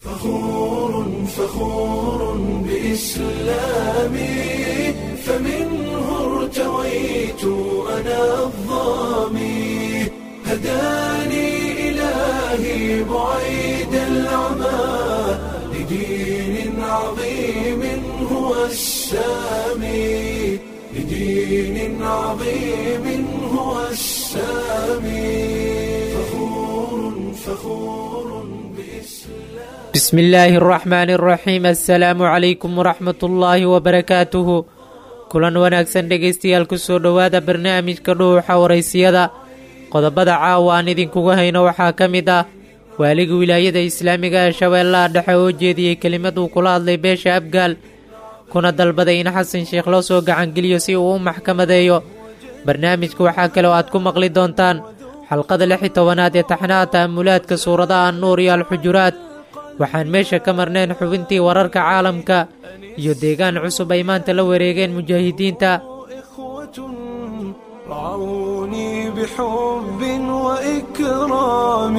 فخور فخور بإسلامي فمنه ارتويت أنا الظامي هداني إلهي بعيد العمى لدين عظيم هو السامي لدين عظيم هو السامي فخور فخور بإسلام بسم illaahi araxmaani araxiim assalaamu calaykum waraxmat ullaahi wabarakaatuhu kulan wanaagsan dhegaystayaal kusoo dhowaada barnaamijka dhuuxa waraysiyada qodobada caawa aan idinkuga hayno waxaa ka mid ah waaliga wilaayada islaamiga ee shabeellaha dhexe oo jeediyey kelimad uu kula hadlay beesha abgaal kuna dalbaday in xasan sheekh loo soo gacangeliyo si uu u maxkamadeeyo barnaamijka waxaa kale oo aad ku maqli doontaan xalqada lix iyo tobanaad ee taxnaha ta'amulaadka suuradaha annuur iyo alxujuraad waxaan meesha ka marnayn xubintii wararka caalamka iyo deegaan cusub ay maanta la wareegeen mujaahidiinta إخوة رعوني بحب وإكرام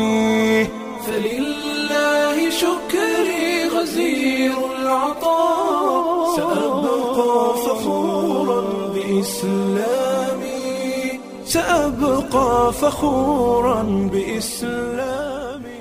فلله شكري غزير العطاء سأبقى فخورا بإسلامي سأبقى فخورا بإسلامي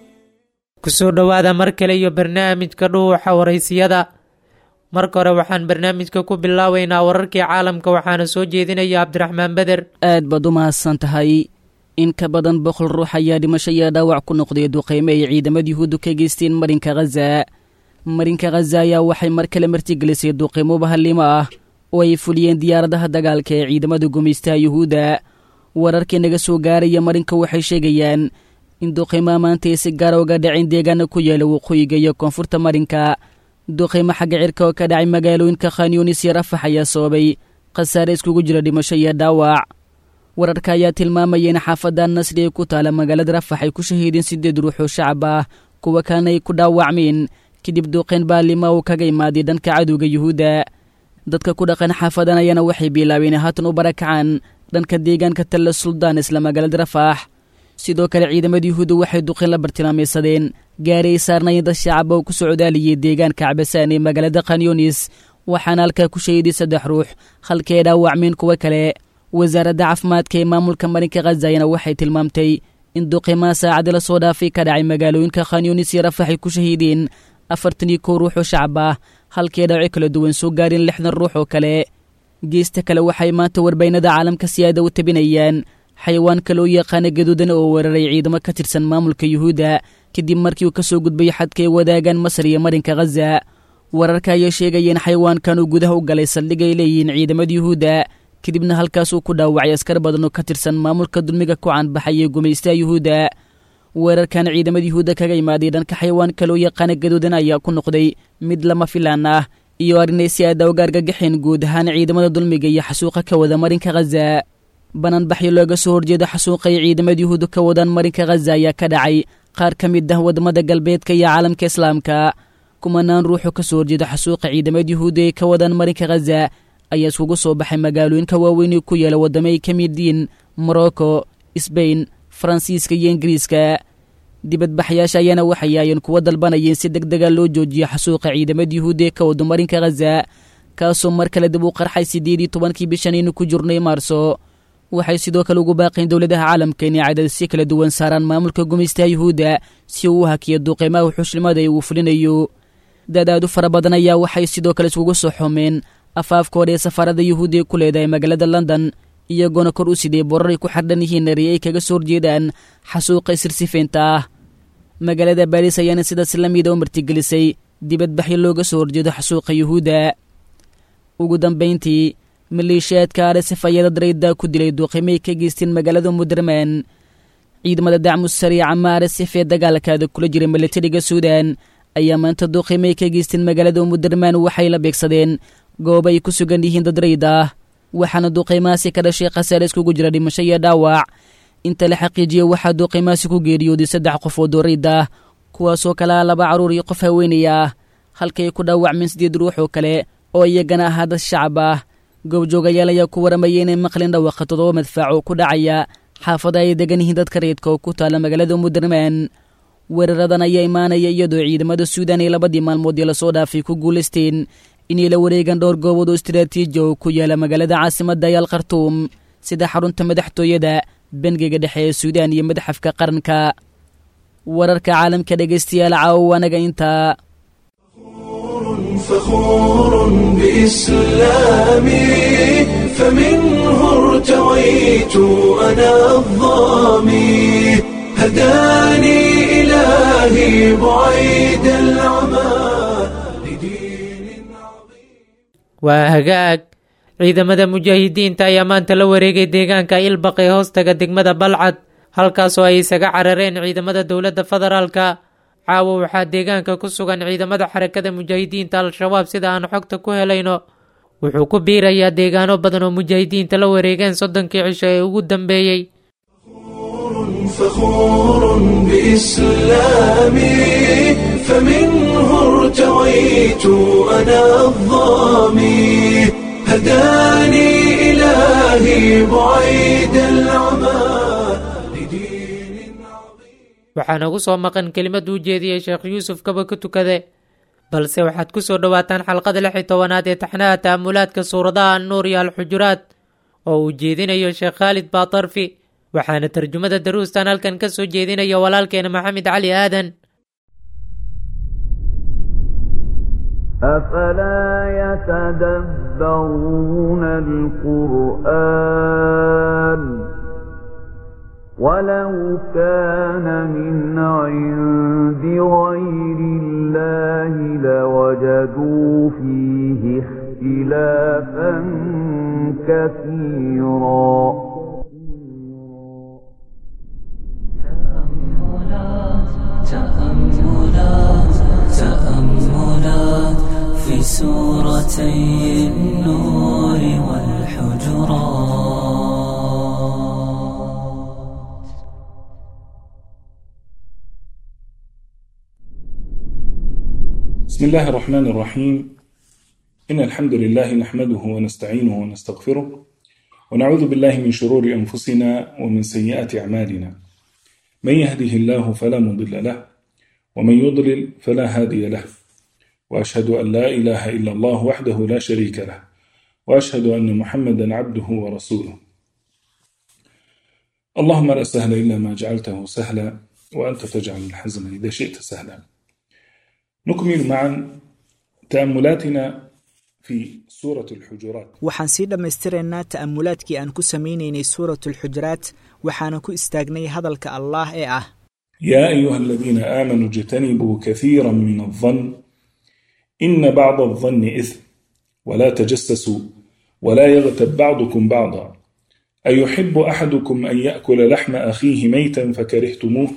kusoo dhowaada mar kale iyo barnaamijka dhuuxa waraysiyada marka hore waxaan barnaamijka ku bilaabaynaa wararkii caalamka waxaana soo jeedinaya cabdiraxmaan beder aad baad u mahadsan tahay in ka badan boqol ruux ayaa dhimasho iyo dhaawac ku noqday duqeyme ay ciidamada yuhuuddu ka geysteen marinka khaza marinka khaza ayaa waxay mar kale martigelisay duqeymo bahallimo ah oo ay fuliyeen diyaaradaha dagaalka ee ciidamada gumaystaha yuhuudda wararkii naga soo gaaraya marinka waxay sheegayaan in duqeymaha maanta ay si gaara uga dhaceen deegaana ku yaala waqooyiga iyo koonfurta marinka duqeymo xagga cirka oo ka dhacay magaalooyinka khanyunis iyo rafax ayaa sababay khasaare iskugu jira dhimasho iyo dhaawac wararka ayaa tilmaamaya in xaafadda nasri ee ku taala magaalada rafax ay ku shahiideen siddeed ruux oo shacab ah kuwa kalena ay ku dhaawacmeen kadib duqeyn baalima uu kaga imaaday dhanka cadowga yuhuudda dadka ku dhaqan xaafadan ayaana waxay bilaabeen haatan u barakacaan dhanka deegaanka talla suldaan isla magaalada rafax sidoo kale ciidamada yuhuudda waxay duqeyn la bartilmaamaysadeen gaari ay saarnayen dad shacaba oo ku socdaaliyey deegaanka cabasaan ee magaalada khanyunis waxaana halkaa ku shahiiday saddex ruux halkii ay dhaawacmeen kuwo kale wasaaradda caafimaadka ee maamulka marinka khazayana waxay tilmaamtay in duqeymaha saacadii la soo dhaafay ka dhacay magaalooyinka khanyunis iyo rafax ay ku shahiideen afartan iyo kow ruux oo shacab ah halkii ay dhaawaco kala duwan soo gaareen lixdan ruux oo kale geesta kale waxay maanta warbaynada caalamka siyaada u tabinayaan xayawaanka loo yaqaana gaduudan oo weeraray ciidamo ka tirsan maamulka yuhuudda kadib markii uu ka soo gudbay xadka ay wadaagaan masar iyo marinka khaza wararka ayaa sheegaya in xayawaankan uu gudaha u galay saldhig ay leeyihiin ciidamada yuhuudda kadibna halkaasuu ku dhaawacay askar badan oo ka tirsan maamulka dulmiga ku caanbaxay ee gumaystaha yuhuudda weerarkan ciidamada yuhuudda kaga imaaday dhanka xayawaanka loo yaqaana gaduudan ayaa ku noqday mid lama filaan ah iyo arrinay si aada uga argagaxeen guud ahaan ciidamada dulmiga iyo xasuuqa ka wada marinka khaza bananbaxyo looga soo horjeeda xasuuqa ay ciidamada yuhuudda ka wadaan marinka khaza ayaa ka dhacay qaar ka mid ah waddamada galbeedka iyo caalamka islaamka kumanaan ruuxoo ka soo horjeeda xasuuqa ciidamada yuhuudda ee ka wadaan marinka khaza ayaa iskugu soo baxay magaalooyinka waaweyn ee ku yaala waddamo ay ka mid yihiin morocco sbain faransiiska iyo ingiriiska dibadbaxyaasha ayaana waxay aayeen kuwa dalbanayeen si deg dega loo joojiyo xasuuqa ciidamada yuhuudda ee ka wado marinka khaza kaasoo mar kale dib u qarxay siddeed iyo tobankii bishanaynu ku jirnay maarso waxay sidoo kale ugu baaqeen dowladaha caalamka inay cadadisyo kala duwan saaraan maamulka gumaystaha yuhuudda si uu u hakiyo duqeymaha xushlimada ee uu fulinayo dadaadu fara badan ayaa waxay sidoo kale iskugu soo xumeen afaafka hore ee safaarada yuhuudda ee ku leedahay magaalada london iyagoona kor u siday borar ay ku xardhan yihiin nari ay kaga soo horjeedaan xasuuqa isirsifeynta ah magaalada baariis ayaana sidaas la mida u martigelisay dibadbaxyo looga soo horjeedo xasuuqa yuhuudda ugu dambayntii maleeshiyaadka arsef ayaa dad rayda ku dilay duuqimay ka geysteen magaalada muderman ciidamada dacmu sariica ma arsef ee dagaalkaada kula jiray milatariga suudan ayaa maanta duuqimay ka geysteen magaalada muderman waxay la beegsadeen goob ay ku sugan yihiin dad rayd ah waxaana duuqeymahaasi ka dhashay khasaare iskugu jira dhimasho iyo dhaawac inta la xaqiijiyey waxaa duuqeymahaasi ku geeriyooday saddex qof oo doorayd ah kuwaasoo kalea laba carruur iyo qof haweenay ah halkay ku dhaawacmeen sideed ruux oo kale oo iyagana ahaa dad shacab ah goobjoogayaal ayaa ku waramayay inay maqlin dhawaqa toddoba madfaac oo ku dhacaya xaafada ay degan yihiin dadka reedka oo ku taala magaalada muderman weeraradan ayaa imaanaya iyadoo ciidamada suudaan ee labadii maalmood ee lasoo dhaafay ku guulaysteen inay la wareegaan dhowr goobood oo istaraatiiji oo ku yaala magaalada caasimadda ayaal khartuum sida xarunta madaxtooyada bangiga dhexe ee suudaan iyo madaxafka qaranka wararka caalamka dhegaystayaal caawo anaga intaa فخور بإسلامي فمنه ارتويت أنا الظامي هداني إلهي بعيد العمى لدين عظيم waa hagaag ciidamada mujaahidiinta ayaa maanta la wareegay deegaanka ilbaq ee hoostaga degmada balcad halkaasoo ay isaga carareen ciidamada dowladda federaalka caawa waxaa deegaanka ku sugan ciidamada xarakada mujaahidiinta al-shabaab sida aan xogta ku helayno wuxuu ku biirayaa deegaano badan oo mujaahidiinta la wareegeen soddonkii cisho ee ugu dambeeyey فخور بإسلامي فمنه ارتويت أنا الظامي هداني إلهي بعيد العمى لدين عظيم waxaa nagu soo maqan kelimad uu jeediyey sheekh yuusuf kaba ka tukade balse waxaad ku soo dhowaataan xalqada lix iyo tobanaad ee taxnaha ta'amulaadka suuradaha annuur iyo alxujuraat oo uu jeedinayo sheekh khaalid baatarfi waxaana tarjumada daruustan halkan ka soo jeedinaya walaalkeena maxamed cali aadan أفلا يتدبرون القرآن ولو كان من عند غير الله لوجدوا فيه اختلافا كثيرا تأملات تأملات في سورتي النور والحجرات بسم الله الرحمن الرحيم إن الحمد لله نحمده ونستعينه ونستغفره ونعوذ بالله من شرور أنفسنا ومن سيئات أعمالنا من يهده الله فلا مضل له ومن يضلل فلا هادي له وأشهد أن لا إله إلا الله وحده لا شريك له وأشهد أن محمدا عبده ورسوله اللهم لا سهل إلا ما جعلته سهلا وأنت تجعل الحزن إذا شئت سهلا نكمل معا تأملاتنا في سورة الحجرات waxaan sii dhammaystiraynaa ta'amulaadkii aan ku samaynaynay suuratulxujuraat waxaana ku istaagnay hadalka allaah ee ah يا أيها الذين آمنوا اجتنبوا كثيرا من الظن إن بعض الظن إثم ولا تجسسوا ولا يغتب بعضكم بعضا أيحب أحدكم أن يأكل لحم أخيه ميتا فكرهتموه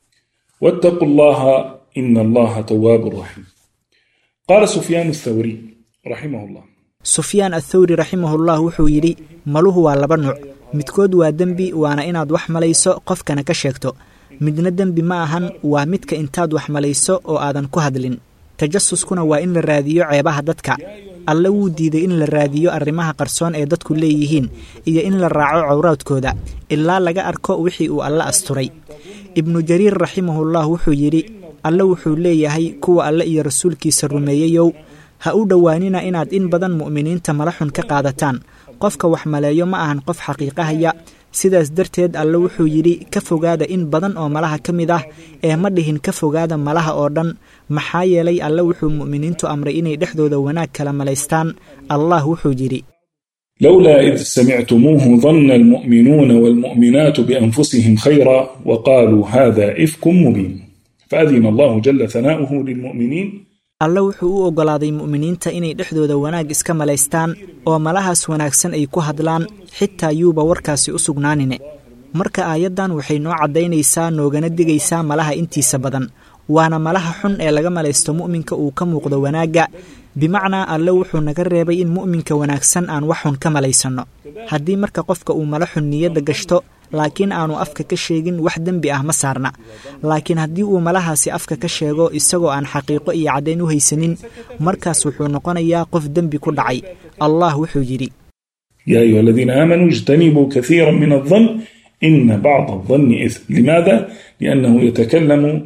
واتقوا الله إن الله تواب رحيم قال سفيان الثوري رحمه الله sufyaan athawri raximahullah wuxuu yidhi maluhu waa laba nuuc midkood waa dembi waana inaad wax malayso qofkana ka sheegto midna dembi ma ahan waa midka intaad wax malayso oo aadan ku hadlin tajasuskuna waa in la raadiyo ceebaha dadka alle wuu diiday in la raadiyo arrimaha qarsoon ee dadku leeyihiin iyo in la raaco cawraadkooda ilaa laga arko wixii uu alle asturay ibnu jariir raximahullah wuxuu yidhi alle wuxuu leeyahay kuwa alle iyo rasuulkiisa rumeeyeyow ha u dhowaanina inaad in badan mu'miniinta mala xun ka qaadataan qofka wax maleeyo ma ahan qof xaqiiqahaya sidaas darteed alle wuxuu yidhi ka fogaada in badan oo malaha ka mid ah ee ma dhihin ka fogaada malaha oo dhan maxaa yeelay alle wuxuu mu'miniintu amray inay dhexdooda wanaag kala malaystaan allah wuxuu yidhi لولا إذ سمعتموه ظن المؤمنون والمؤمنات بأنفسهم خيرا وقالوا هذا إفك مبين فأذن الله جل ثناؤه للمؤمنين alle wuxuu u oggolaaday mu'miniinta inay dhexdooda wanaag iska malaystaan oo malahaas wanaagsan ay ku hadlaan xitaa yuuba warkaasi u sugnaanine marka aayaddan waxay noo caddaynaysaa noogana digaysaa malaha intiisa badan waana malaha xun ee laga malaysto mu'minka uu ka muuqdo wanaagga bimacnaa alle wuxuu naga reebay in mu'minka wanaagsan aan wax xun ka malaysanno haddii marka qofka uu mala xun niyadda gashto laakiin aanu afka ka sheegin wax dembi ah ma saarna laakiin haddii uu malahaasi afka ka sheego isagoo aan xaqiiqo iyo caddayn u haysanin markaas wuxuu noqonayaa qof dembi ku dhacay allah wuxuu yidhi يا أيها الذين آمنوا اجتنبوا كثيرا من الظن إن بعض الظن إثم لماذا؟ لأنه يتكلم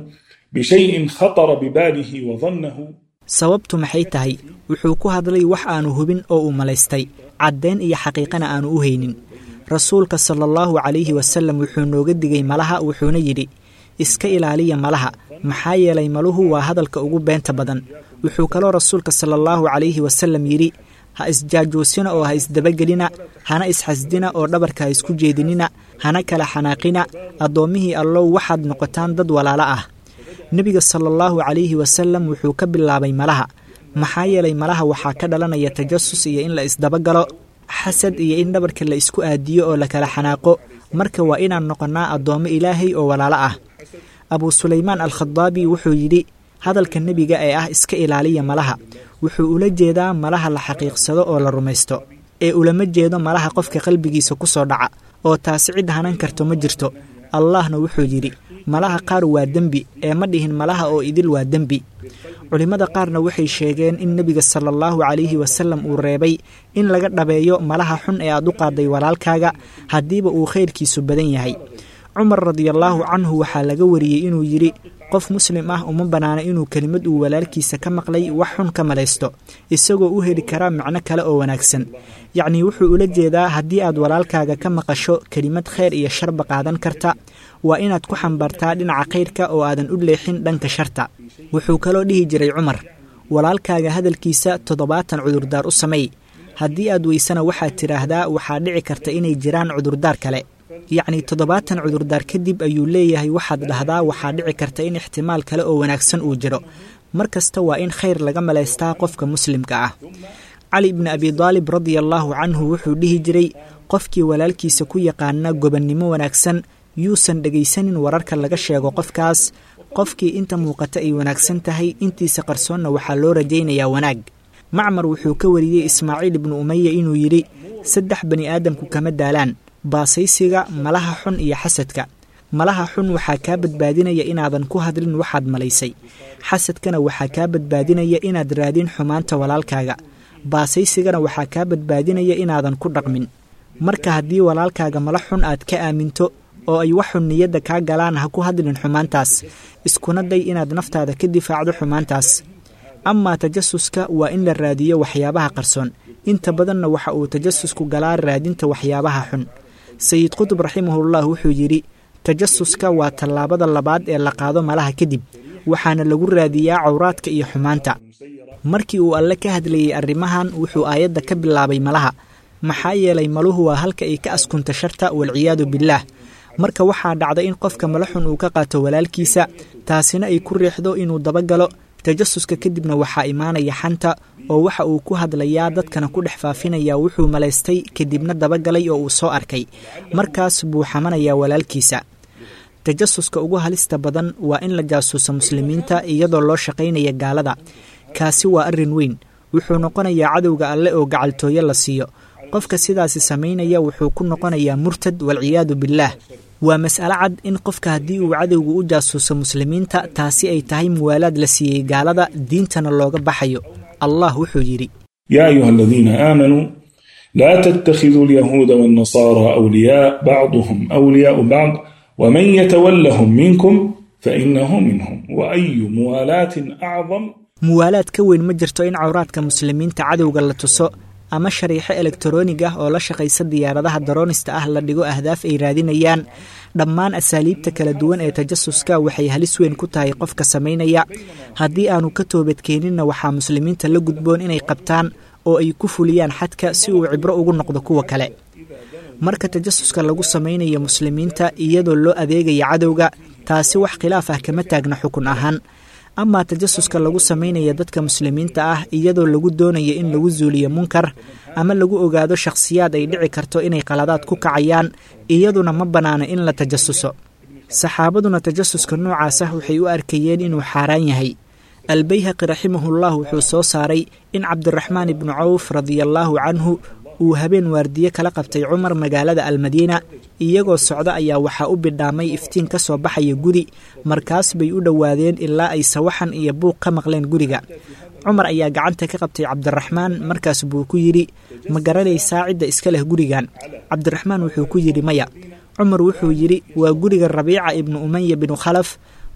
بشيء خطر بباله وظنه sababtu maxay tahay wuxuu ku hadlay wax aanu hubin oo uu malaystay caddayn iyo xaqiiqana aanu u haynin rasuulka sala allahu calayhi wasalam wuxuu nooga digay malaha wuxuuna yidhi iska ilaaliya malaha maxaa yeelay maluhu waa hadalka ugu beenta badan wuxuu kaloo rasuulka sala allahu calayhi wasalam yidhi ha isjaajuusina oo ha isdabagelina hana isxasdina oo dhabarka ha isku jeedinina hana kala xanaaqina addoommihii allow waxaad noqotaan dad walaalo ah nebiga sala allahu calayhi wasalam wuxuu ka bilaabay malaha maxaa yeelay malaha waxaa ka dhalanaya tajasus iyo in la isdabagalo xasad iyo in dhabarka la isku aadiyo oo la kala xanaaqo marka waa inaan noqonnaa addoommo ilaahay oo walaalo ah abuu sulaymaan alkhadaabi wuxuu yidhi hadalka nebiga ee ah iska ilaaliya malaha wuxuu ula jeedaa malaha la xaqiiqsado oo la rumaysto ee ulama jeedo malaha qofka qalbigiisa ku soo dhaca oo taasi cid hanan karto ma jirto allahna wuxuu yidhi malaha qaar waa dembi ee ma dhihin malaha oo idil waa dembi culimmada qaarna waxay sheegeen in nebiga sala allahu calayhi wasalam uu reebay in laga dhabeeyo malaha xun ee aad u qaaday walaalkaaga haddiiba uu khayrkiisu badan yahay cumar radiallaahu canhu waxaa laga wariyey inuu yidhi qof muslim ah uma bannaana inuu kelimad uu walaalkiisa ka maqlay wax xun ka malaysto isagoo u heli karaa macno kale oo wanaagsan yacnii wuxuu ula jeedaa haddii aad walaalkaaga ka maqasho kelimad khayr iyo sharba qaadan karta waa inaad ku xambaartaa dhinaca khayrka oo aadan u leexin dhanka sharta wuxuu kaloo dhihi jiray cumar walaalkaaga hadalkiisa toddobaatan cudurdaar u samey haddii aad weysana waxaad tidhaahdaa waxaa dhici karta inay jiraan cudurdaar kale yacnii toddobaatan cudurdaar kadib ayuu leeyahay waxaad dhahdaa waxaa dhici karta in ixtimaal kale oo wanaagsan uu jiro mar kasta waa in khayr laga malaystaa qofka muslimka ah cali bni abidaalib radiallaahu canhu wuxuu dhihi jiray qofkii walaalkiisa ku yaqaana gobannimo wanaagsan yuusan dhegaysanin wararka laga sheego qofkaas qofkii inta muuqata ay wanaagsan tahay intiisa qarsoonna waxaa loo rajaynayaa wanaag macmar wuxuu ka wariyey ismaaciil ibnu umaya inuu yidhi saddex bani aadamku kama daalaan baasaysiga malaha xun iyo xasadka malaha xun waxaa kaa badbaadinaya inaadan ku hadlin waxaad malaysay xasadkana waxaa kaa badbaadinaya inaad raadin xumaanta walaalkaaga baasaysigana waxaa kaa badbaadinaya inaadan ku dhaqmin marka haddii walaalkaaga mala xun aad ka aaminto oo ay wax xun niyadda kaa galaan ha ku hadlin xumaantaas iskuna day inaad naftaada ka difaacdo xumaantaas amaa tajasuska waa in la raadiyo waxyaabaha qarsoon inta badanna waxa uu tajasusku galaa raadinta waxyaabaha xun sayid qutub raximahullah wuxuu yidhi tajasuska waa tallaabada labaad ee la qaado malaha kadib waxaana lagu raadiyaa cawraadka iyo xumaanta markii uu alle ka hadlayey arrimahan wuxuu aayadda ka bilaabay malaha maxaa yeelay maluhu waa halka ay ka askunta sharta walciyaadu billaah marka waxaa dhacda in qofka mala xun uu ka qaato walaalkiisa taasina ay ku riixdo inuu dabagalo tajasuska kadibna waxaa imaanaya xanta oo waxa uu ku hadlayaa dadkana ku dhex faafinayaa wuxuu malaystay kadibna dabagalay oo uu soo arkay markaas buu xamanayaa walaalkiisa tajasuska ugu halista badan waa in la jaasuuso muslimiinta iyadoo loo shaqaynaya gaalada kaasi waa arrin weyn wuxuu noqonayaa cadowga alle oo gacaltooyo la siiyo qofka sidaasi samaynaya wuxuu ku noqonayaa murtad walciyaadu billaah waa mas'alo cad in qofka haddii uu cadowgu u jaasuuso muslimiinta taasi ay tahay muwaalaad la siiyey gaalada diintana looga baxayo allah wuxuu yidhi يا أيها الذين آمنوا لا تتخذوا اليهود والنصارى أولياء بعضهم أولياء بعض ومن يتولهم منكم فإنه منهم وأي موالاة أعظم muwaalaad ka weyn ma jirto in cawraadka muslimiinta cadowga la tuso ama shariixo elektaroonig ah oo la shaqaysa diyaaradaha daroonista ah la dhigo ahdaaf ay raadinayaan dhammaan asaaliibta kala duwan ee tajasuska waxay halis weyn ku tahay qofka samaynaya haddii aanu ka toobadkeeninna waxaa muslimiinta la gudboon inay qabtaan oo ay ku fuliyaan xadka si uu cibro ugu noqdo kuwa kale marka tajasuska lagu samaynayo muslimiinta iyadoo loo adeegaya cadowga taasi wax khilaaf ah kama taagna xukun ahaan amaa tajasuska lagu samaynaya dadka muslimiinta ah iyadoo lagu doonayo in lagu zuuliyo munkar ama lagu ogaado shakhsiyaad ay dhici karto inay qaladaad ku kacayaan iyaduna ma bannaano in la tajasuso saxaabaduna tajasuska noocaas ah waxay u arkayeen inuu xaaraan yahay albayhaqi raximahullah wuxuu soo saaray in cabdiraxmaan ibnu cawf radiallaahu canhu uu habeen waardiye kala qabtay cumar magaalada almadiina iyagoo socdo ayaa waxaa u bidhaamay iftiin ka soo baxaya guri markaas bay u dhowaadeen ilaa ay sawaxan iyo buuq ka maqleen guriga cumar ayaa gacanta ka qabtay cabdiraxmaan markaas buu ku yidhi ma garanaysaa cidda iska leh gurigan cabdiraxmaan wuxuu ku yidhi maya cumar wuxuu yidhi waa guriga rabiica ibnu umaya binu khalaf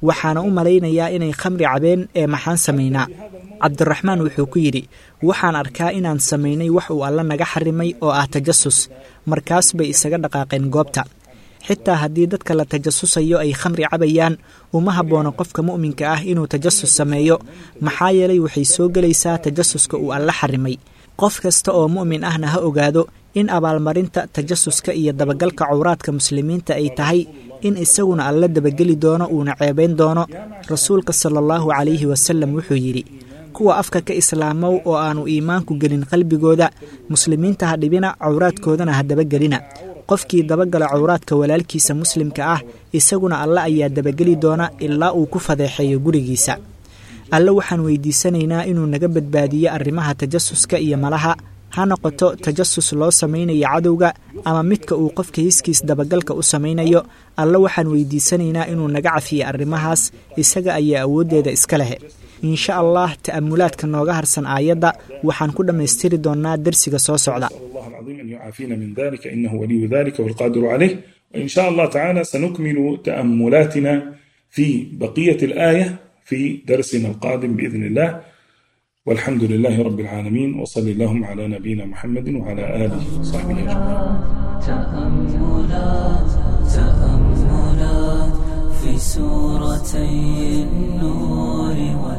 waxaana u malaynayaa inay khamri cabeen ee maxaan samaynaa cabdiraxmaan wuxuu ku yidhi waxaan arkaa inaan samaynay wax uu alla naga xarimay oo ah tajasus markaas bay isaga dhaqaaqeen goobta xitaa haddii dadka la tajasusayo ay khamri cabayaan uma habboona qofka mu'minka ah inuu tajasus sameeyo maxaa yeelay waxay soo gelaysaa tajasuska uu alla xarimay qof kasta oo mu'min ahna ha ogaado in abaalmarinta tajasuska iyo dabagalka cawraadka muslimiinta ay tahay in isaguna alla dabageli doono uuna ceebayn doono rasuulka sala allahu calayhi wasalam wuxuu yidhi kuwa afka ka islaamow oo aanu iimaanku gelin qalbigooda muslimiinta ha dhibina cawraadkoodana ha dabagelina qofkii dabagala cawraadka walaalkiisa muslimka ah isaguna alle ayaa dabageli doona ilaa uu ku fadeexeeyo gurigiisa alle waxaan weydiisanaynaa inuu naga badbaadiyo arrimaha tajasuska iyo malaha ha noqoto tajasus loo samaynayo cadowga ama midka uu qofka hiskiis dabagalka u samaynayo alle waxaan weydiisanaynaa inuu naga cafiyo arrimahaas isaga ayaa awooddeeda iska leh insha allah ta'amulaadka nooga harsan aayadda waxaan ku dhammaystiri doonnaa dersiga soo socda الله العظيم أن يعافينا من ذلك إنه ولي ذلك والقادر عليه وإن شاء الله تعالى سنكمل تأملاتنا في بقية الآية في درسنا القادم بإذن الله والحمد لله رب العالمين وصلى اللهم على نبينا محمد وعلى آله وصحبه أجمعين تأملات تأملات في سورتي النور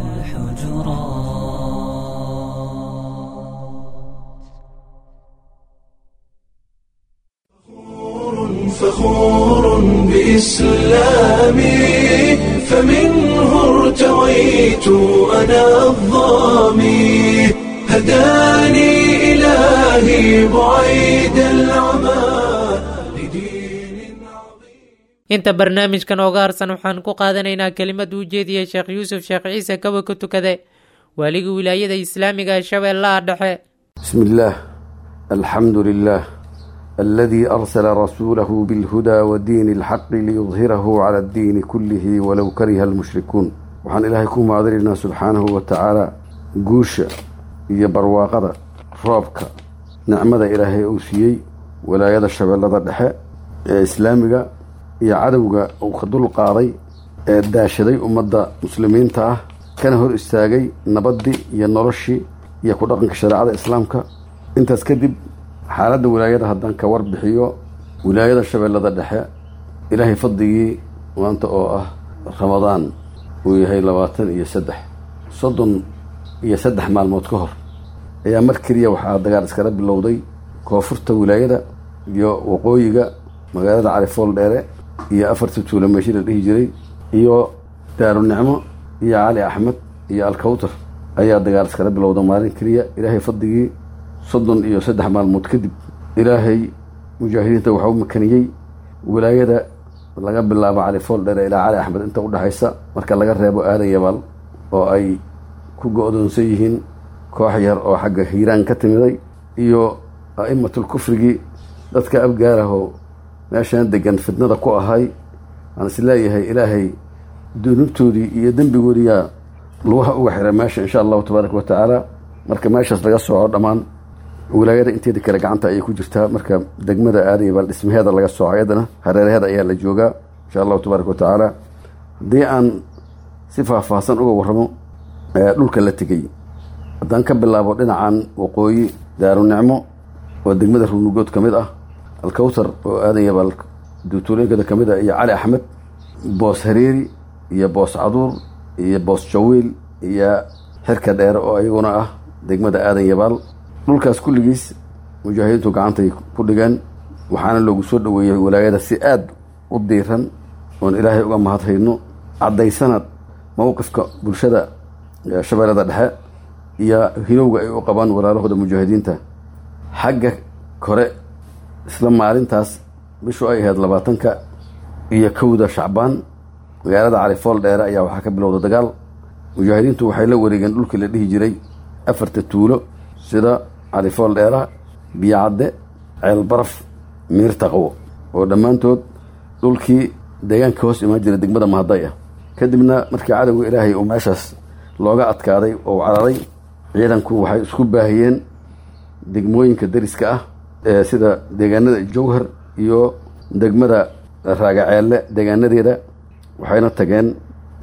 والحجرات فخور بإسلامي فمنه ارتويت أنا الظامي هداني إلهي بعيد العمى لدين عظيم inta barnaamijkan ooga harsan waxaan ku qaadanaynaa kelimad uu jeediyey sheekh yuusuf sheekh ciise kawa ka tukade waaligii wilaayada islaamiga ee shabeellaha dhexe بسم الله الحمد لله الذي أرسل رسوله بالهدى ودين الحق ليظهره على الدين كله ولو كره المشركون وحان إلهي كوما عذرنا سبحانه وتعالى قوشة iyo barwaaqada roobka nicmada ilaahay uu siiyey walaayada shabeellada dhexe ee islaamiga iyo cadowga uu ka dul qaaday ee daashaday ummadda muslimiinta ah kana hor istaagay nabaddii iyo noloshii iyo ku dhaqanka shareecada islaamka intaas kadib xaaladda wilaayada haddaan ka warbixiyo wilaayada shabeellada dhexe ilaahay fadligii maanta oo ah ramadaan uu yahay labaatan iyo saddex soddon iyo saddex maalmood ka hor ayaa mar keliya waxaa dagaal iskala bilowday koonfurta wilaayada iyo waqooyiga magaalada califool dheere iyo afarta tuula meeshi la dhihi jiray iyo daarunicmo iyo cali axmed iyo alkawtar ayaa dagaal iskala bilowda maalin keliya ilaahay fadligii soddon iyo saddex maalmood kadib ilaahay mujaahidiinta waxaa u makaniyey wilaayada laga bilaabo califool dheere ilaa cali axmed inta udhexaysa marka laga reebo aadan yabaal oo ay ku go-doonsan yihiin koox yar oo xagga hiiraan ka timiday iyo a'immatul kufrigii dadka abgaarahoo meeshan degan fitnada ku ahay aan is leeyahay ilaahay dunuubtoodii iyo dembigoodiyaa lugaha uga xira meesha insha allahu tabaaraka wa tacaala marka meeshaas laga sooco dhammaan wilaayada inteeda kale gacanta ayay ku jirtaa marka degmada aadayabaal dhismaheeda laga sooco ayadana hareeraheeda ayaa la joogaa insha allahu tabaaraka wa tacaala haddii aan si faahfaahsan uga warramo dhulka la tegey haddaan ka bilaabo dhinacan waqooyi daarunicmo oo degmada ruunugood ka mid ah alkawtar oo aadan yabaal duutuulooyinkada ka mid ah iyo cali axmed boos hareeri iyo boos caduur iyo boos jawiil iyo xirka dheere oo iyaguna ah degmada aadan yabaal dhulkaas kulligiis mujaahidiintu gacantay ku dhigeen waxaana loogu soo dhoweeyey walaayada si aad u diiran oon ilaahay uga mahadhayno caddaysana mowqifka bulshada shabeellada dhexe iyo hilowga ay u qabaan walaalahooda mujaahidiinta xagga kore isla maalintaas bishu ay ahayd labaatanka iyo kowda shacbaan magaalada califool dheere ayaa waxaa ka bilowda dagaal mujaahidiintu waxay la wareegeen dhulkii la dhihi jiray afarta tuulo sida califool dheera biyocadde ceelbaraf miirtaqwo oo dhammaantood dhulkii deegaanka hoos imaan jira degmada mahaday ah kadibna markii cadowga ilaahay uu meeshaas looga adkaaday oo cararay ciidanku waxay isku baahiyeen degmooyinka dariska ah ee sida deegaanada jowhar iyo degmada raagaceelle deegaanadeeda waxayna tageen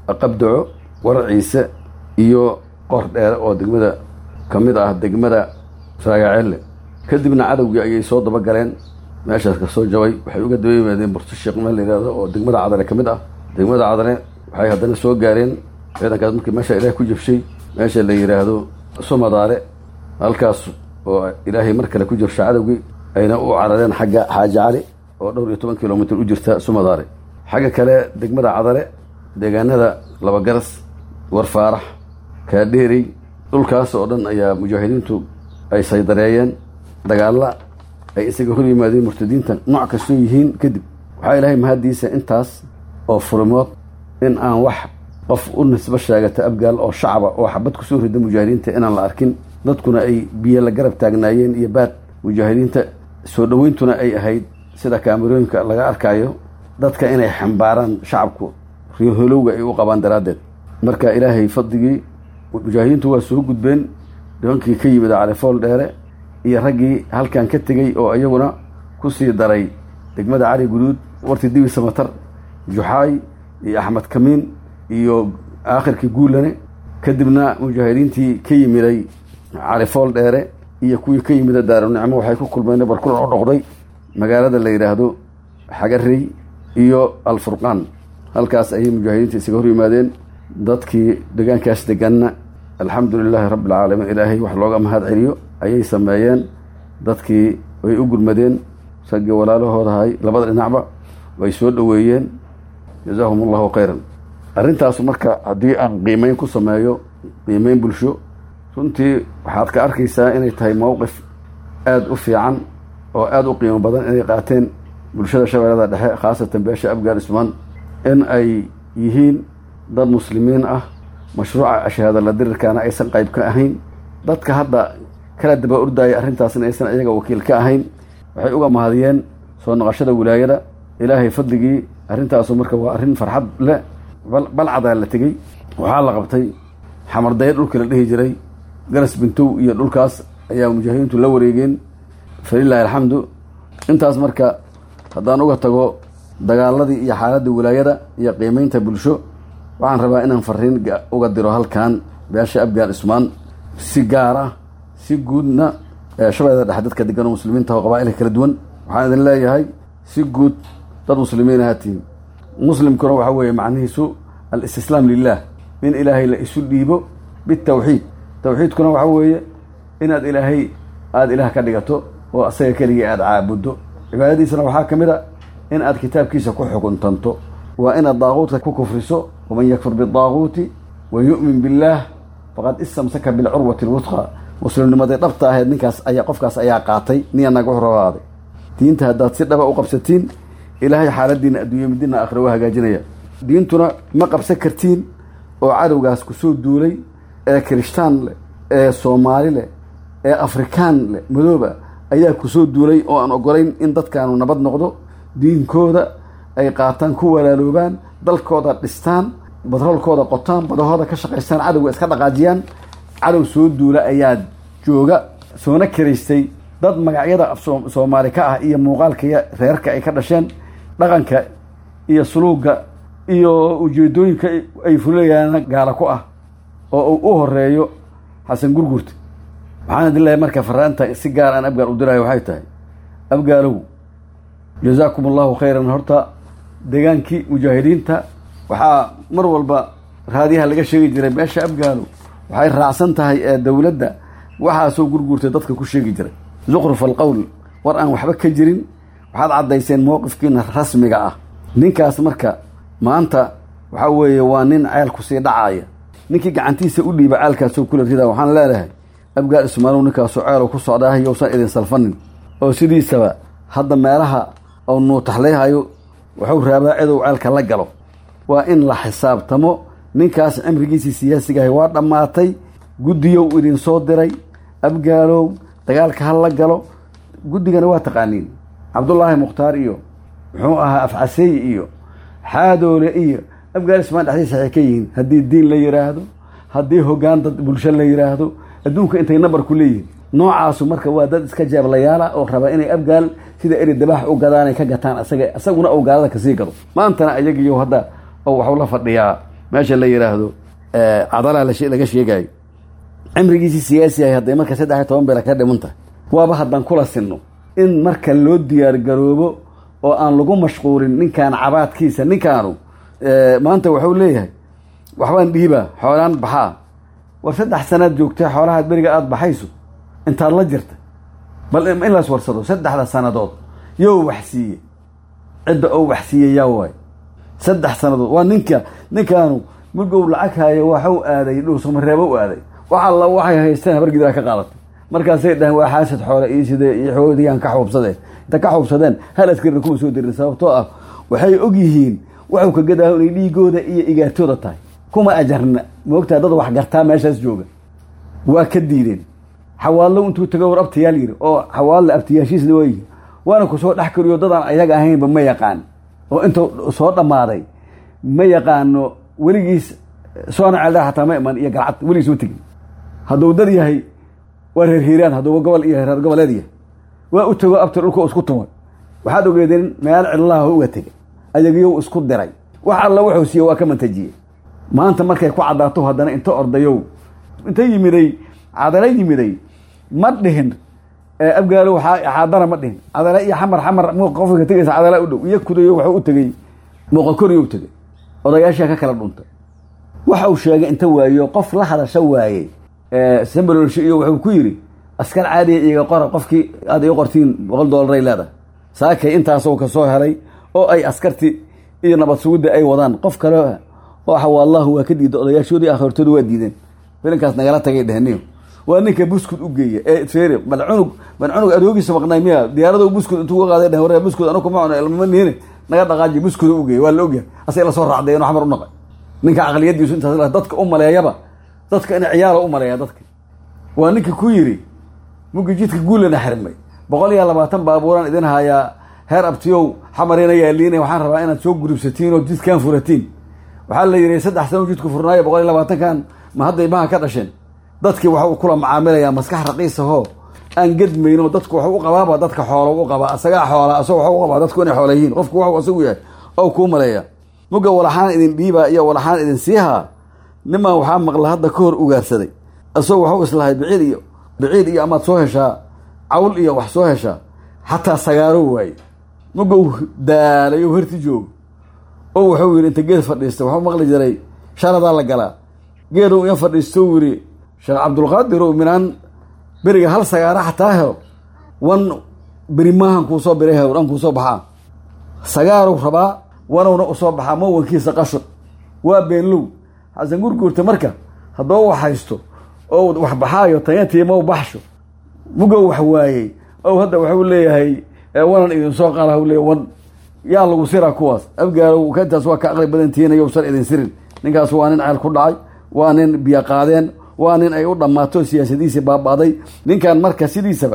qabdaco waraciise iyo qor dheere oo degmada ka mid ah degmada saagaceelle kadibna cadowgii ayay soo dabagaleen meeshaas ka soo jabay waxay uga daba yimaadeen burto sheekh meel la yihahdo oo degmada cadale ka mid ah degmada cadale waxay haddana soo gaareen ciidankaas markii meesha ilaah ku jabshay meesha la yidhaahdo somadaare halkaas oo ilaahay mar kale ku jabsha cadowgii ayna u carareen xagga xaaji cali oo dhowr iyo toban kilomitr u jirta somadaare xagga kale degmada cadale deegaanada labagaras warfaarax kaadheerey dhulkaas oo dhan ayaa mujaahidiintu ay saydareeyeen dagaalla ay isaga hor yimaadeen murtadiinta nooc kastoo yihiin kadib waxaa ilaahay mahaddiisa intaas oo furimood in aan wax qof u nisbo sheegata abgaal oo shacaba oo xabad kusoo rida mujaahidiinta inaan la arkin dadkuna ay biyo la garab taagnaayeen iyo baad mujaahidiinta soo dhoweyntuna ay ahayd sida kaamerooyinka laga arkayo dadka inay xambaaraan shacabku riyoholowga ay u qabaan daraaddeed marka ilaahay fadligii mujaahidiintu waa soo gudbeen nimankii ka yimid califool dheere iyo raggii halkan ka tegey oo iyaguna ku sii daray degmada cali guduud warti dibi samatar juxaay iyo axmed kamiin iyo aakhirkii guulane kadibna mujaahidiintii ka yimiday califool dheere iyo kuwii ka yimida daarunicmo waxay ku kulmeen barkulan u dhoqday magaalada la yidhaahdo xagarey iyo alfurqaan halkaas ayay mujaahidiinta isaga hor yimaadeen dadkii deegaankaas deganna alxamdu lilaahi rabbi alcaalamiin ilaahay wax looga mahad celiyo ayay sameeyeen dadkii way u gurmadeen raggii walaalahoodahay labada dhinacba way soo dhoweeyeen jazaahum allahu khayran arrintaasu marka haddii aan qiimeyn ku sameeyo qiimeyn bulsho runtii waxaad ka arkaysaa inay tahay mowqif aada u fiican oo aada u qiimo badan inay qaateen bulshada shabeellada dhexe khaasatan beesha afgaan ismaan in ay yihiin dad muslimiin ah mashruuca ashahaadala dirirkaana aysan qayb ka ahayn dadka hadda kala daba ordaya arrintaasna aysan iyaga wakiil ka ahayn waxay uga mahadiyeen soo noqoshada wilaayada ilaahay fadligii arrintaasu marka waa arrin farxad leh balcadaa la tegey waxaa la qabtay xamardaye dhulka la dhihi jiray garas bintow iyo dhulkaas ayaa mujaahidiintu la wareegeen falilaahi alxamdu intaas marka haddaan uga tago dagaaladii iyo xaaladda wilaayada iyo qiimeynta bulsho waxaan rabaa inaan fariin uga diro halkan beesha afgaan ismaan si gaar ah si guudna shabeellada dhexe dadka degan oo muslimiinta oo qabaailka kala duwan waxaan idin leeyahay si guud dad muslimiin ahatiin muslimkuna waxaa weeye macnihiisu alistislaam lilah in ilaahay la isu dhiibo bitawxiid tawxiidkuna waxaa weeye inaad ilaahay aada ilaah ka dhigato oo asaga keligii aada caabuddo cibaadadiisana waxaa ka mid a in aad kitaabkiisa ku xukuntanto waa inaad daaquudka ku kufriso waman yakfur bidaaquuti wa yu'min billaah faqad istamsaka bilcurwati lwusqa muslimnimadii dhabta ahayd ninkaas ayaa qofkaas ayaa qaatay niyanaga wuxuu rabaaday diinta haddaad si dhaba u qabsatiin ilaahay xaaladiina adduunya midina aakhira waa hagaajinaya diintuna ma qabsan kartiin oo cadowgaas kusoo duulay ee kirishtaan leh ee soomaali leh ee afrikaan leh madooba ayaa kusoo duulay oo aan ogolayn in dadkaanu nabad noqdo diinkooda ay qaataan ku walaaloobaan dalkooda dhistaan batroolkooda qotaan badahooda ka shaqaystaan cadowga iska dhaqaajiyaan cadow soo duula ayaa jooga soona karaystay dad magacyada soomaali ka ah iyo muuqaalka reerka ay ka dhasheen dhaqanka iyo suluuga iyo ujeedooyinka ay fulayaan gaala ku ah oo uu u horeeyo xasan gurgurta waxaan idin leeyahay marka faraanta si gaar aan abgaal u dirayo waxay tahay abgaalow jazaakum allahu khayran horta degaankii mujaahidiinta waxaa mar walba raadiyaha laga sheegi jiray beesha abgaalow waxay raacsan tahay ee dowladda waxaasoo gurguurtay dadka ku sheegi jiray zukruf alqowl war aan waxba ka jirin waxaad caddayseen mowqifkiina rasmiga ah ninkaas marka maanta waxaa weeye waa nin ceelku sii dhacaaya ninkii gacantiisa u dhiiba ceelkaasoo kula rida waxaan leedahay abgaal ismaalow ninkaasoo ceelow ku socdaa yowsan idin salfanin oo sidiisaba hadda meelaha oo nuutaxlayhayo wuxuu raabaa cidow ceelka la galo waa in la xisaabtamo ninkaas cimrigiisii siyaasigahay waa dhammaatay guddiyow idin soo diray abgaalow dagaalka ha la galo guddigana waa taqaaniin cabdullaahi mukhtaar iyo muxuu ahaa afcaseey iyo xaadoole iyo abgaal ismaan dhexdiisa waxay ka yihiin haddii diin la yidhaahdo haddii hoggaan dad bulsho la yidhaahdo adduunka intay nabar ku leeyihin noocaasu marka waa dad iska jeeblayaala oo raba inay abgaal sida eri dabaax u gadaanay ka gataan asaga isaguna ou gaalada kasii gado maantana ayagiyo hadda oo waxuu la fadhiyaa meesha la yidhaahdo cadalaa laga sheegayo cimrigiisii siyaasi ahay hadday marka saddex iyo toban beela ka dhiman tahay waaba haddaan kula sinno in marka loo diyaar garoobo oo aan lagu mashquulin ninkaan cabaadkiisa ninkaanu maanta waxuu leeyahay waxbaan dhiibaa xoolaan baxaa war saddex sanaad joogtay xoolahaad beriga aada baxayso intaad la jirta bal in las warsado saddexda sannadood yow wax siiye cidda oo wax siiye yaa waay saddex sannadood waa ninka ninkaanu mugow lacag haayo waxu aaday dhuusamareebo u aaday wax alla waxay haysteen habargidaa ka qaadatay markaasay dhaheen waa xaasad xoole iyo sidee iyo xoodigaan ka xuubsadeen inta ka xuubsadeen hal askarina kuma soo dirin sababtoo ah waxay og yihiin waxuu ka gadaaho inay dhiigooda iyo igaartooda tahay kuma ajarna moogtaa dad wax gartaa meeshaas jooga waa ka diideen xawaallo intuu tago war abtayaal yiri oo xawaalle abtayaashiisna waa yihi waana ku soo dhex kariyo dadaan ayaga ahaynba ma yaqaan oo intuu soo dhammaaday ma yaqaano weligiis soona ceeldhaa xataa ma iman iyo galcad weligiis ma tegin hadduu dad yahay waa reer hiiraan hadduuba gobol iyo reer goboleed yahay waa u tago abti dhulka isku tumay waxaad ogeedeen meel cidlaha uga tegay ayagiyow isku diray wax alla wuxuu siiye waa ka mantajiyey maanta markay ku caddaato haddana inta ordayow inta yimiday cadala yimiday ma dhihin abgaalo xaadana ma dhihin cadala iyo xamar xamar qofka ka tegaysa cadala u dhow iyo kudayo waxuu u tegey muuqakoriyo u tegey odayaashaa ka kala dhuntay waxa uu sheegay inta waayo qof la hadasha waaye sambalolsho iyo wuxuu ku yidhi askar caadiya iga qora qofkii aad ii qortiin boqol dollaray leedahay saakay intaasoo kasoo helay oo ay askarti iyo nabad sugidda ay wadaan qof kale oo xawaallahu waa ka diida odayaashoodii akhirtooda waa diideen filinkaas nagala tagay dhehniyo waa ninka buskud u geeya ee feere bal cunug bal cunug adoogiisa maqnay miya diyaarado buskud intuu uga qaaday dheh waree buskud anu kuma cuno ilmama niine naga dhaqaaji buskud u geeya waa la ogyahay asay la soo raacday inuu xamar u naqay ninka aqliyadiisu intaas dadka u maleeyaba dadka in ciyaala u maleeya dadka waa ninkii ku yidhi mugi jidka guulana xirmay boqol iyo labaatan baabuuraan idin hayaa heer abtiyow xamarina yaaliina waxaan rabaa inaad soo gurubsatiin oo jidkaan furatiin waxaa la yidhi saddex sano jidku furnaayo boqol iyo labaatankan ma hadday maha ka dhasheen dadkii waxuu kula macaamilayaa maskax raqiisahoo aan gedmayno dadku waxu u qabaaba dadka xoolo u qabaa asagaa xoola asag waxu u qabaa dadku inay xoola yihiin qofku waxu asagu yahay oo kuu maleeya muga walaxaan idin dhiibaa iyo walaxaan idin siihaa niman waxaa maqla hadda ka hor ugaarsaday isagoo waxu islahay biciid iyo biciid iyo amaad soo heshaa cawl iyo wax soo heshaa xataa sagaaro waaye muga u daalay oo herti joogo oo wuxuu yidhi inta geed fadhiista waxuu maqli jiray shaladaa la galaa geedow in fadhiisto yidhi sheekh cabdulqaadir ow minaan beriga hal sagaara xataa helo wan beri maahan kuusoo biray hew dhan kuusoo baxaa sagaarow rabaa wanowna usoo baxaa mawankiisa qashur waa beenlow xasan gurguurta marka haddoo wax haysto oo wax baxaayo tayatiimow baxsho mugow wax waayey ow hadda waxuu leeyahay wanan idinsoo qaala u leeya wan yaa lagu siraa kuwaas abgaalow kantaas waa ka aqli badantihiin yowsan idin sirin ninkaas waa nin ceel ku dhacay waa nin biyo qaadeen waa nin ay u dhammaato siyaasadiisii baaba'day ninkan marka sidiisaba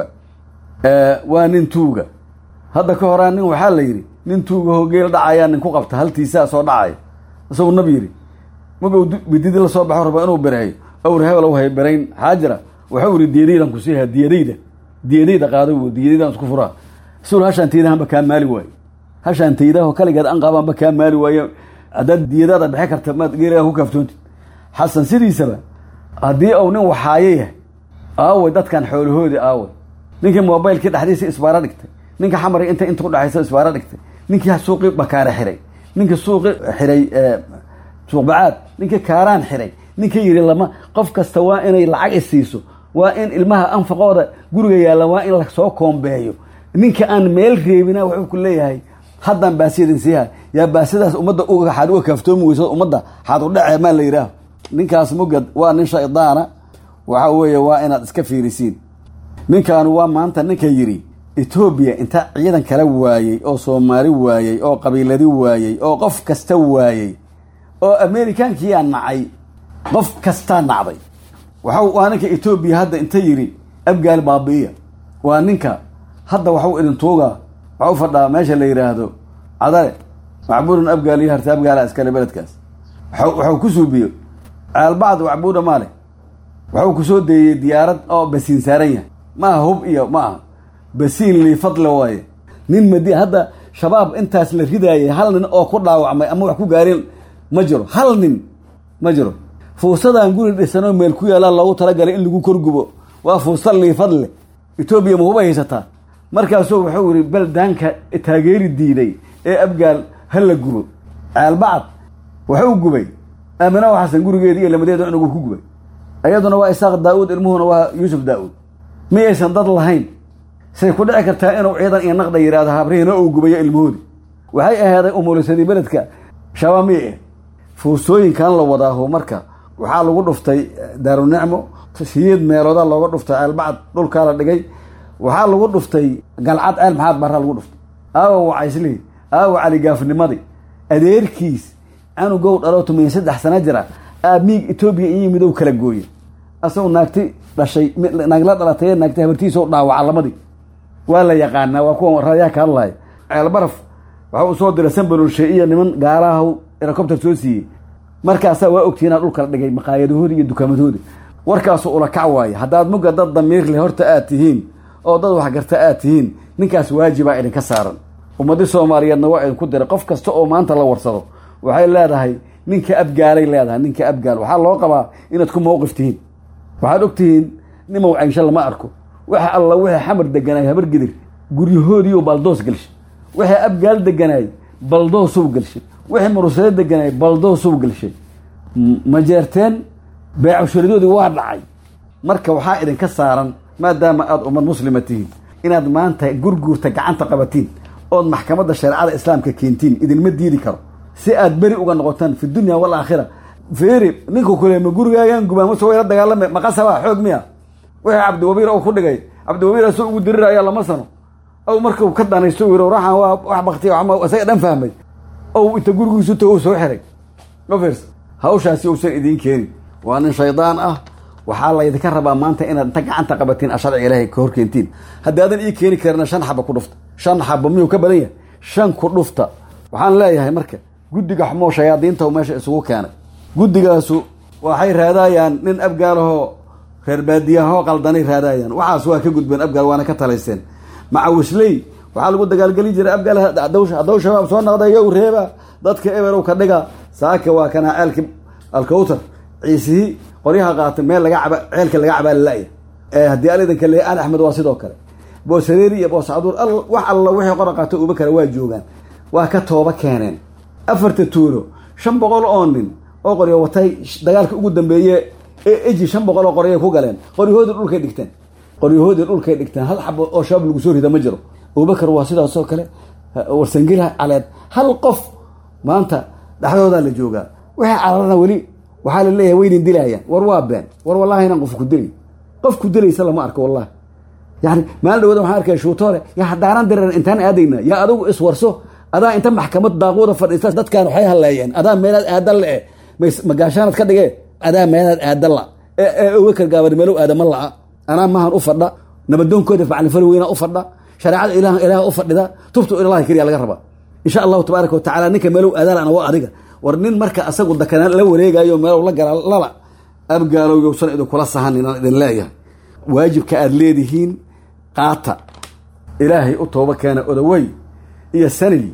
waa nin tuuga hadda ka horaa nin waxaa la yidhi nin tuuga hogeel dhacayaa nin ku qabta haltiisaa soo dhacaya isagu nab yidhi magow bididi la soo baxo raba inuu bereeyo awr hebel hay berayn xaajira waxau yidhi diyadaydan ku siiha diyadayda diyadayda qaado diyadaydan isku furaa sul hashaan taydahanba kaa maali waayo hashaan taydaho kaligeed an qaabaanba kaa maali waayo haddaad diyadaada bixi karta maad geeligaa ku kaaftoontid xasan sidiisaba haddii uu nin waxaayo yahay aaway dadkan xoolahoodii aaway ninkii mobaylkii dhexdiisa isbaaro dhigtay ninka xamari inta inta udhexaysa isbaaro dhigtay ninkii suuqii bakaare xiray ninkii suuqi xiray suuqbacaad ninkii kaaraan xiray ninkii yidhi lama qof kasta waa inay lacag isiiso waa in ilmaha anfaqooda guriga yaalla waa in lasoo koombeeyo ninka aan meel reebina wuxuu ku leeyahay haddaan baasiyadin siiha yaa baasidaas ummadda uga xaad uga kaaftoomi weyso ummadda xaad u dhacee maa la yidhaah ninkaas mugad waa nin shaydaana waxa weeye waa inaad iska fiirisiin ninkaanu waa maanta ninka yidhi etoobiya inta ciidan kala waayey oo soomaali waayey oo qabiiladi waayey oo qof kasta waayey oo amerikaankiyaa nacay qof kastaa nacday waxa waa ninka etoobiya hadda inta yidhi abgaal baabi'iya waa ninka hadda waxu idin tuugaa waxau fadhaa meesha la yidhaahdo cadale macbuudan abgaal iyo harta abgaala iskale beledkaas waxau ku suubiyo caalbacd wacbuuda maale waxuu ku soo deeyey diyaarad oo basiin saaran yahay ma aha hub iyo ma aha basiin liifadle waaye nin madi hadda shabaab intaas la ridaayay hal nin oo ku dhaawacmay ama wax ku gaareen ma jiro hal nin ma jiro fuusadaan guri dhisanoo meel ku yaallaa loogu talagalay in lagu korgubo waa fuusta liifad leh etoobiya mahuba haysataa markaasuu wuxuu yihi baldaanka taageeri diiday ee abgaal ha la gubo ceelbacad wuxuu gubay aamina xasan gurigeedi iyo lamadeeda inagu ku gubay iyaduna waa isaaq daa-uud ilmuhuna waa yuusuf daa-uud mi aysan dad lahayn say ku dhici kartaa inuu ciidan iyo naqda yidhahdo habrihiina uu gubayo ilmahoodi waxay ahaaday umulisadii beledka shabaab miyay ah fuusooyinkan la wadaaho marka waxaa lagu dhuftay daarunicmo siyeed meelooda looga dhuftay ceelbacad dhulkaa la dhigay waxaa lagu dhuftay galcad ceel maxaad barraa lagu dhuftay aawa wacayslihi aawa caligaafnimadii adeerkiis canugow dhaloo tumiyan saddex sana jira aamiig etoobiya iyo midow kala gooye asagoo naagti dhashay naagla dhalatay naagti habartiisoo dhaawaca lamadii waa la yaqaanaa waa kuwa rayaa ka hadlaya ceelbaraf waxa uu soo diray sanbalolshe iyo niman gaalaha erocopter soo siiyey markaasaa waa ogtihiinaa dhulka la dhigay maqaayadahoodi iyo dukaamadooda warkaasu ula kac waaye haddaad mugga dad damiir leh horta aad tihiin oo dad waxgarta aad tihiin ninkaas waajibaa idinka saaran ummadii soomaaliyeedna waa idinku diray qof kasta oo maanta la warsado waxay leedahay ninka abgaalay leedahay ninka abgaal waxaa loo qabaa inaad ku mawqif tihiin waxaad og tihiin nimow caynsho lama arko waxa alla wixii xamar deganaay habar gidir guryahoodiiu baldoos gelshay wixii abgaal deganaay baldoosuu gelshay wixii murusado deganaay baldoosuu gelshay ma jeerteen beecasharadoodii waa dhacay marka waxaa idinka saaran maadaama aada ummad muslima tihiin inaad maanta gurguurta gacanta qabatiin ood maxkamadda shareecada islaamka keentiin idinma diidi karo si aad beri uga noqotaan fi dunya walaakhira feeri ninku kule ma gurigaagaan gubaa mase wayla dagaalame maqasaba xoog miya wixii cabdiwabiir ou ku dhigay cabdiwabiir asoo ugu diriraya lama sano ow markau ka danaysto yiro raxan waa wax baktiya isaga dhan fahmay ow inta gurigiisu tago soo xiray ofers hawshaasi uusan idiin keenin waa nin shaydaan ah waxaa laydinka rabaa maanta inaad inta gacanta qabatiin a sharciga ilaahay ka horkeentiin haddaadan ii keeni karina shan xaba ku dhufta shan xaba miyuu ka badan yahay shan ku dhufta waxaan leeyahay marka guddiga xumoo shayaadiinta meesha isugu keenay guddigaasu waxay raadayaan nin abgaalahoo reer baadiyahoo qaldanay raadayaan waxaas waa ka gudbeen abgaal waana ka talayseen macawisley waxaa lagu dagaalgeli jiray abgaal haddaw shabaab soo naqdayow reeba dadka eberow ka dhiga saaka waa kanaa ceelki alkawtar ciisihii qoryaha qaata meel laga caba ceelka laga cabaa lala-ya haddii alidanka le al axmed waa sidoo kale boosareeri iyo booscaduur wax alla wixii qora qaata uba kale waa joogaan waa ka tooba keeneen afarta tuulo shan boqol oo nin oo qoryo watay dagaalka ugu dambeeye ee eji shan boqol oo qoryay ku galeen qoryahoodii dhulkay dhigteen qoryahoodii dhulkay dhigteen hal xabo oo shabaab lagu soo rida ma jiro abubakar waa sidaasoo kale warsangila caleed hal qof maanta dhexdoodaa la joogaa wixii calarana weli waxaa la leeyahay waynin dilaayaan war waa been war wallahi inaan qof ku dilay qof ku dilaysa lama arko wallahi yani maalin dhawada waxaan arkaya shuutoole yaa haddaanan diran intaan aadayna yaa adigu iswarso adaa inta maxkamad daaquuda fadhiista dadkan waxay hadleeyeen adaa meelaad aadan la-e magaashaanad ka dhigee adaa meelaad aadan la ee abubakar gaabari meelow aadama la-a anaa mahan u fadha nabadoonkooda macalifal weyna u fadha shareecada ilaah ilaah u fadhida tubtu ilahi keliya laga rabaa insha allahu tabaaraka watacala ninka meelow aadaalana waa adiga war nin marka asagu dakanaan la wareegayo meelow la gala lala abgaalow yowsan idinkula sahan inaan idin leeyahay waajibka aada leedihiin qaata ilaahay u tooba keena odawey iyo sanil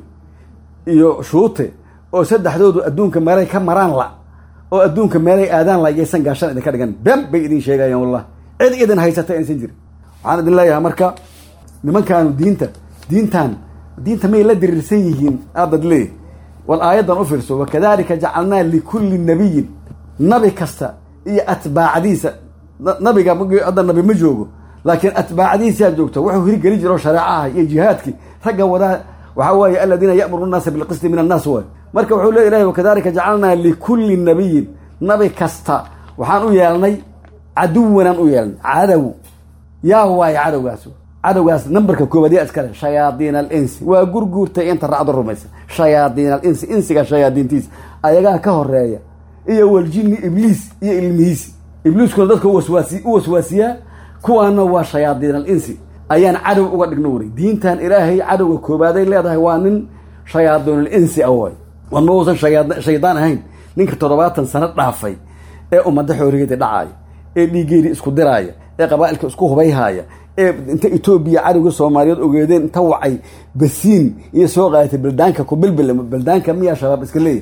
iyo shuute oo saddexdoodu adduunka meelay ka maraan la oo adduunka meelay aadaan la yaysan gaashan idinka dhigan been bay idin sheegayaan wallahi cid idin haysata aysan jirin waxaan idin leeyahay marka nimankaanu diinta diintan diinta may la diriirsan yihiin aadad leeyahy wal aayaddan u fiirso wakadalika jacalnaa likulli nabiyin nabi kasta iyo atbaacdiisa nabiga hadda nabi ma joogo laakiin atbaacdiisaa joogto wuxuu hirgeli jiro shareecaha iyo jihaadkii ragga wadaa waxaa weeye aladiina ya'muru nnaasa bilqisti min annaas waay marka wuxuu le ilahay wakadalika jacalnaa likulli nabiyin nabi kasta waxaan u yeelnay caduwanaan u yeelnay cadow yaa waaye cadowgaas cadowgaas nambarka koobaad yaa iskale shayaadiin alinsi waa gurguurtay inta raacdo rumaysa shayaadiin alinsi insiga shayaadiintiisa ayagaa ka horeeya iyo waljini ibliis iyo ilmihiisi ibliiskuna dadka u waswaasiyaa kuwaana waa shayaadiin alinsi ayaan cadow uga dhigno wari diintan ilaahay cadowga koobaaday leedahay waa nin shayaadiinul insi ah waay war ma uusan shaydaan ahayn ninka toddobaatan sano dhaafay ee ummadda xoorigeeda dhacaaya ee dhiigeedii isku diraaya ee qabaa'ilka isku hubayhaaya ee inta etoobiya cadowga soomaaliyeed ogeedeen inta wacay basiin iyo soo qaadatay baldaanka ku bilbil baldaanka miyaa shabaab iska leeyahy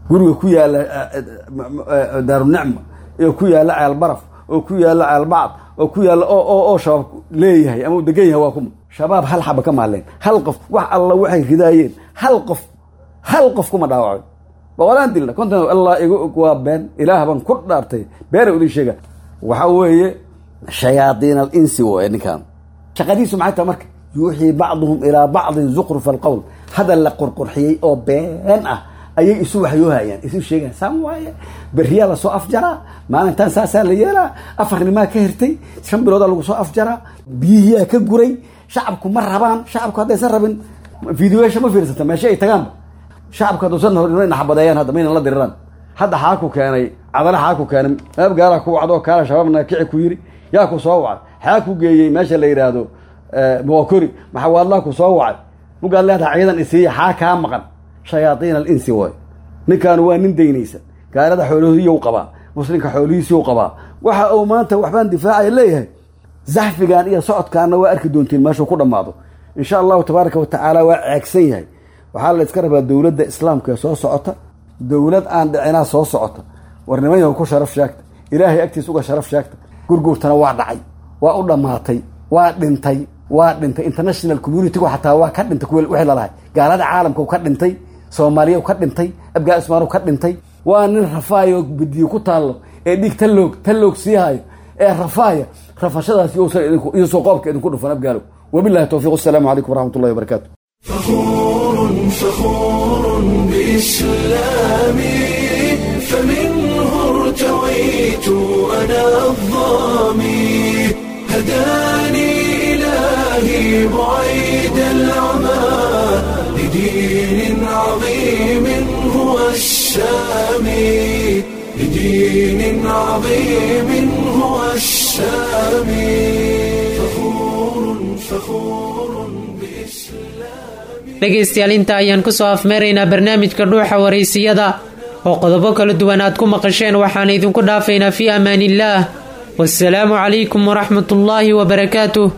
guriga ku yaalla daarunicma iyo ku yaalla ceelbaraf oo ku yaalla ceelbacd oo ku yaalla oo shabaab leeyahay ama u degan yahay waa kuma shabaab hal xaba ka maaleen hal qof wax alla waxay ridaayeen hal qof hal qof kuma dhaawacay boqolaan dilna konton allah igu og waa been ilaah baan ku dhaartay beena udin sheega waxa weeye shayaadiin alinsi waye ninkan shaqadiisu maxay tahay marka yuuxii bacduhum ilaa bacdin zuqrufa alqowl hadal la qurqurxiyey oo been ah ayay isu waxyoohayaan isu sheegaan saan waaye beriyaa lasoo afjaraa maalintaan saasaa la yeelaa afarnimaa ka hirtay shan biloodaa lagu soo afjaraa biyihiyaa ka guray shacabku ma rabaan shacabku haddaysan rabin videoyaasha ma fiirsata meesha ay tagaanba shacabku hadduusan naxbadeeyaan hadda maynan la diriraan hadda xaaku keenay cadale xaaku keenay meeb gaalaa ku wacdo kaala shabaabna kici ku yiri yaa ku soo wacay xaa ku geeyey meesha la yidhaahdo muqakori maxawaadlaa ku soo wacay mugaad leedaha ciidan isiiya xaa kaa maqan shayaaiin alinsi waay ninkaanu waa nin daynaysa gaalada xoolihiiyou qabaa muslimka xoolihiisiiu qabaa waxa uu maanta waxbaan difaacaya leeyahay zaxfigan iyo socodkaana waa arki doontiin meeshuu ku dhammaado insha allahu tabaaraka wa tacaala waa ceegsan yahay waxaa la iska rabaa dowladda islaamka ee soo socota dowlad aan dhicinaa soo socota war nimanyahu ku sharaf sheegta ilaahay agtiis uga sharaf sheegta gurguurtana waa dhacay waa u dhammaatay waa dhintay waa dhintay international communitygu xataa waa ka dhintay kuwa wixii lalahay gaalada caalamka ka dhintay soomaaliya ka dhintay abgaa ismaanu ka dhintay waa nin rafaayo bidiyo ku taallo ee dhiig taloog taloog siihayo ee rafaaya rafashadaas iyosoo qoobka idinku dhufan abgaalow wabilahi towfiiq asalaamu calaykum waraxmat ullahi wabarakaatu فخور فخور بإسلامي فمنه ارتويت أنا الظامي هداني إلهي بعيد العمى لدين عظيم هو السامي لدين عظيم هو السامي فخور فخور dhegaystayaal inta ayaan ku soo afmeeraynaa barnaamijka dhuuxa waraysiyada oo qodobo kala duwan aad ku maqasheen waxaan idinku dhaafaynaa fii amaaniillaah wasalaamu calaykum waraxmat ullaahi wabarakaatuh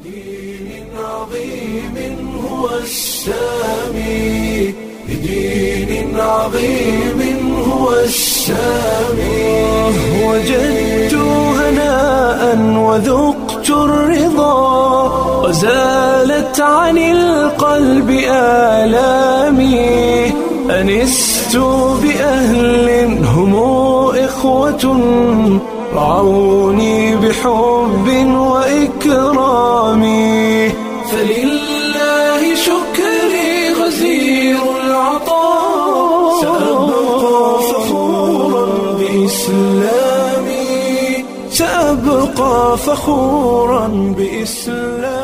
وجدت هناء وذقت الرضا وزالت عن القلب آلامي أنست بأهل هم إخوة رعوني بحب وإكرام فلله شكري غزير العطاء سأبقى فخورا بإسلامي سأبقى فخورا بإسلامي